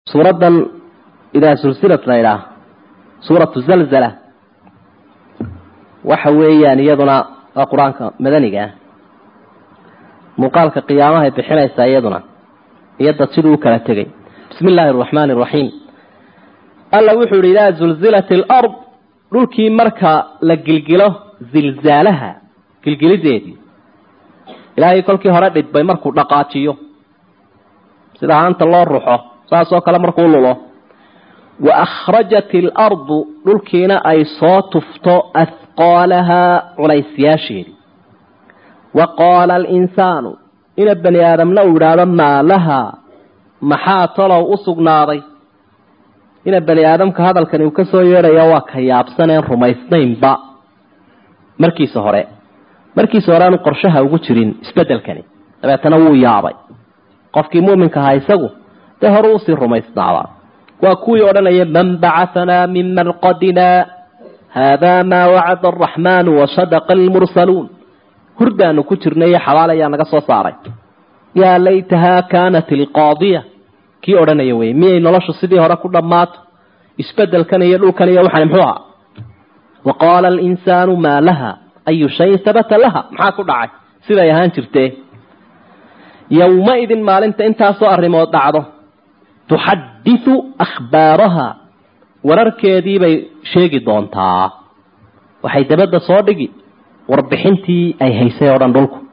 suuraddan idaa sulsilat la ydhaah suuratu zalzala waxa weeyaan iyaduna waa qur-aanka madaniga ah muuqaalka qiyaamahay bixinaysaa iyaduna iyo dad siduu u kala tegay bismi illaahi araxmaani araxiim alla wuxuu yidhi idaa zulzilat alard dhulkii marka la gilgilo zilzaalaha gilgilideedii ilaahay kolkii hore dhidbay markuu dhaqaajiyo sida haanta loo ruxo saasoo kale markuu lulo wa akhrajat alardu dhulkiina ay soo tufto ahqaalahaa culaysyaasheedii wa qaala alinsaanu ina bani aadamna uu idhaahdo maa lahaa maxaa talow u sugnaaday ina bani aadamka hadalkani uu ka soo yeedhaya waa ka yaabsaneen rumaysnaynba markiisa hore markiisa hore aanu qorshaha ugu jirin isbeddelkani dabeetana wuu yaabay qofkii muuminka ahaa isagu dee hore usii rumaysnaabaa waa kuwii odhanaya man bacahanaa min marqadina haadaa maa wacada araxmaanu wasadaqa almursaluun hurdaanu ku jirnay xabaal ayaa naga soo saaray yaa laytahaa kaanat ilqaadiya kii odhanaya wey miyay noloshu sidii hore ku dhammaato isbedelkan iyo dhulkan iyo waxaan muxuu ahaa wa qaala alinsaanu maa laha ayu shayin habata laha maxaa ku dhacay siday ahaan jirtee yowma-idin maalinta intaasoo arrimood dhacdo tuxadisu akhbaaraha wararkeediibay sheegi doontaa waxay dabadda soo dhigi warbixintii ay haysay oo dhan dhulku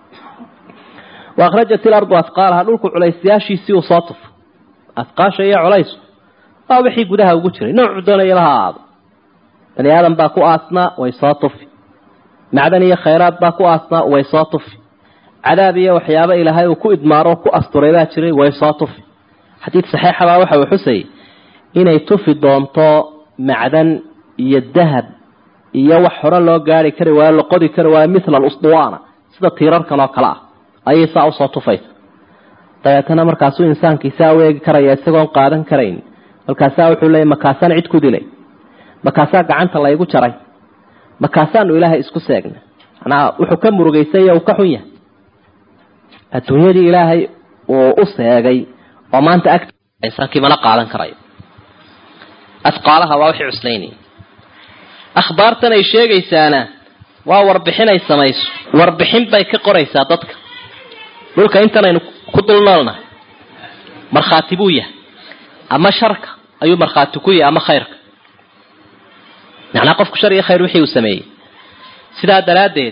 wa akhrajat ilardu asqaalaha dhulku culaysyaashiisii uu soo tufo asqaasha iyo culaysku waa wixii gudaha ugu jiray noocu doonayaba ha aado bani aadam baa ku aasnaa way soo tufi macdan iyo khayraad baa ku aasnaa way soo tufi cadaab iyo waxyaabo ilaahay uu ku idmaaro ku asturay baa jiray way soo tufi xadiid saxiixabaa waxa uu xusayay inay tufi doonto macdan iyo dahab iyo wax hore loo gaari kari waayo la qodi kari waayo mithla alusduwaana sida tiirarkan oo kale ah ayay saa usoo tufaysa dabeetana markaasuu insaankii saa u eegi karaya isagoon qaadan karayn markaasaa wuxuu leeyay makaasaan cid ku dilay makaasaa gacanta laygu jaray makaasaanu ilaahay isku seegnay manaa wuxuu ka murugaysanya uu ka xun yahay adduunyadii ilaahay uu u seegay oo maanta ag insaankii mana qaadan karayo asqaalaha waa wixii cuslaynaya akhbaartan ay sheegaysaana waa warbixin ay samayso warbixin bay ka qoraysaa dadka dhulka intanaynu ku dulnoolnahay markhaati buu yahay ama sharka ayuu markhaati ku yahay ama khayrka macnaa qofku shar iyo khayr wixii uu sameeyey sidaa daraaddeed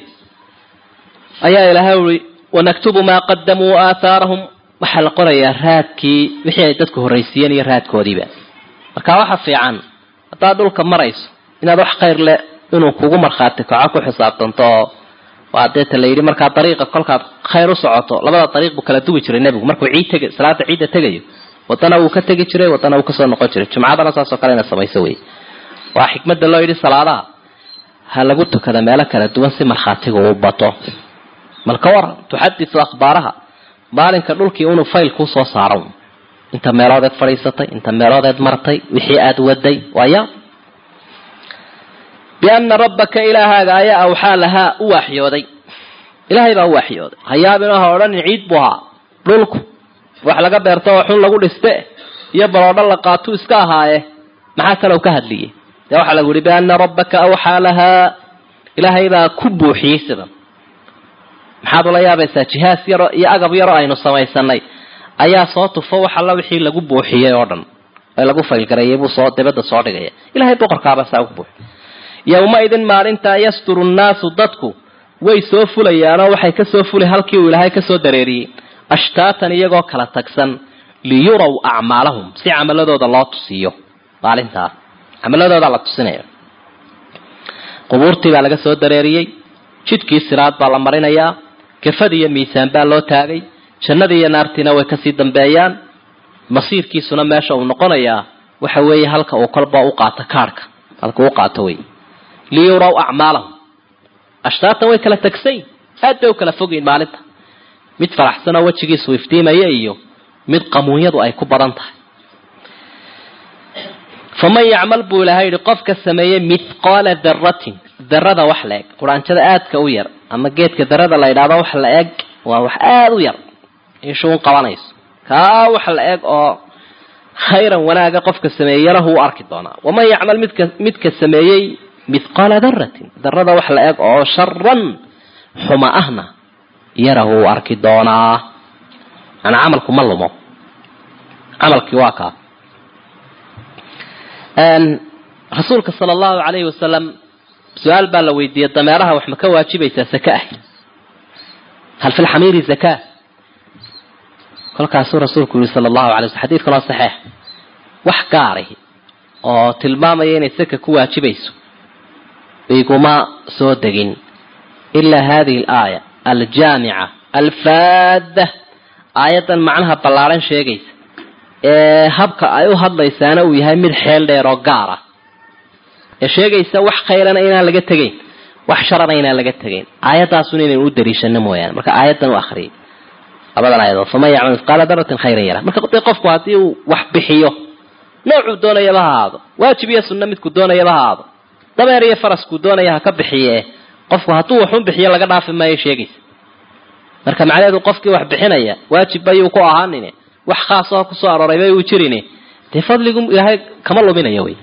ayaa ilaahay ui wanaktubu maa qadamuu aathaarahum waxaa la qorayaa raadkii wixii ay dadku horraysiiyeen iyo raadkoodiiba marka waxa fiican haddaad dhulka marayso inaad wax khayr leh inuu kugu markhaati kaco ku xisaabtanto oo waa deeta la yidhi markaa dariiqa kolkaad khayr u socoto labada dariiq buu kala dugi jiray nebigu markuu ciid teg salaada ciidda tegayo wadana wuu ka tegi jiray wadana wuu kasoo noqon jiray jumcadana saasoo kale ina samayso wey waa xikmadda loo yidhi salaadaha ha lagu tukada meelo kala duwan si markhaatiga uu bato malka waran tuxadisu akhbaaraha maalinka dhulkii inuu fayl kuu soo saaro inta meeloodeed fadhiisatay inta meeloodeed martay wixii aada waday waaya biana rabbaka ilaahaaga ayaa awxaa lahaa u waaxyooday ilaahay baa u waaxyooday hayaabino ha odhanin ciid buu ahaa dhulku wax laga beerto oo xun lagu dhiste iyo baloodho la qaatuu iska ahaaye maxaa kalow ka hadliyey dee waxaa lagu yihi biana rabbaka awxaa lahaa ilaahay baa ku buuxiyey sidan maxaad ula yaabaysaa jihaas yaro iyo agab yaro aynu samaysanay ayaa soo tufo wax alla wixii lagu buuxiyey oo dhan ee lagu faylgareeyay buu soo dabadda soo dhigaya ilahay boqorkaaba saa ugu buuxiy yowma-idin maalintaa yasturu nnaasu dadku way soo fulayaanoo waxay kasoo fuli halkii uu ilaahay kasoo dareeriyey ashtaatan iyagoo kala tagsan liyuraw acmaalahum si camaladooda loo tusiyo maalintaas camaladooda la tusinaya qubuurtii baa laga soo dareeriyey jidkii siraad baa la marinayaa kafadi iyo miisaan baa loo taagay jannadii iyo naartiina way kasii dambeeyaan masiirkiisuna meesha uu noqonayaa waxa weeye halka uu kolba u qaato kaarhka halka u qaato wey liyuraw acmaalahum ashtaatan way kala tagsayn aad bay u kala fogeyn maalinta mid faraxsanoo wejigiisu iftiimaya iyo mid qamuunyadu ay ku badan tahay faman yacmal buu ilahay yihi qofka sameeyey mithqaala daratin darada wax la eg quraanjada aadka u yar ama geedka darada la yidhahdo wax la eg waa wax aada u yar ishuun qabanayso kaa wax la eg oo khayran wanaaga qofka sameeyey yarahu u arki doonaa waman yacmal midka midka sameeyey mithqaala daratin darada wax la eg oo sharan xuma ahna yarahu u arki doonaa manaa camalku ma lumo camalkii waa kaa rasuulka sala allahu calayhi wasalam su-aal baa la weydiiyey dameeraha wax ma ka waajibaysaa saka ah hal fi lxamiiri zakaa kolkaasuu rasuulku yihi sala allahu alay waslam xadidkan waa saxiix wax gaari oo tilmaamaya inay saka ku waajibayso iguma soo degin ilaa hadihi alaaya aljaamica alfaada aayaddan macnaha ballaaran sheegaysa ee habka ay u hadlaysaana uu yahay mid xeel dheer oo gaar ah ee sheegaysa wax khayrana inaan laga tegayn wax sharana inaan laga tegayn aayadaasun inaynu u dariishano mooyaane marka aayaddan u akriyay labadan aayadood faman yacmal mithqaala daratin khayran yara marka dee qofku haddii uu wax bixiyo noocuu doonayaba ha ahaado waajib iyo sunno midku doonayaba ha ahaado dameer iyo faraskuu doonaya ha ka bixiye qofku hadduu waxun bixiyo laga dhaafi maayo sheegaysa marka macnaheedu qofkii wax bixinaya waajib bayuu ku ahaanin wax khaasoo kusoo arooray bay uu jirin dee fadligu ilaahay kama luminayo wey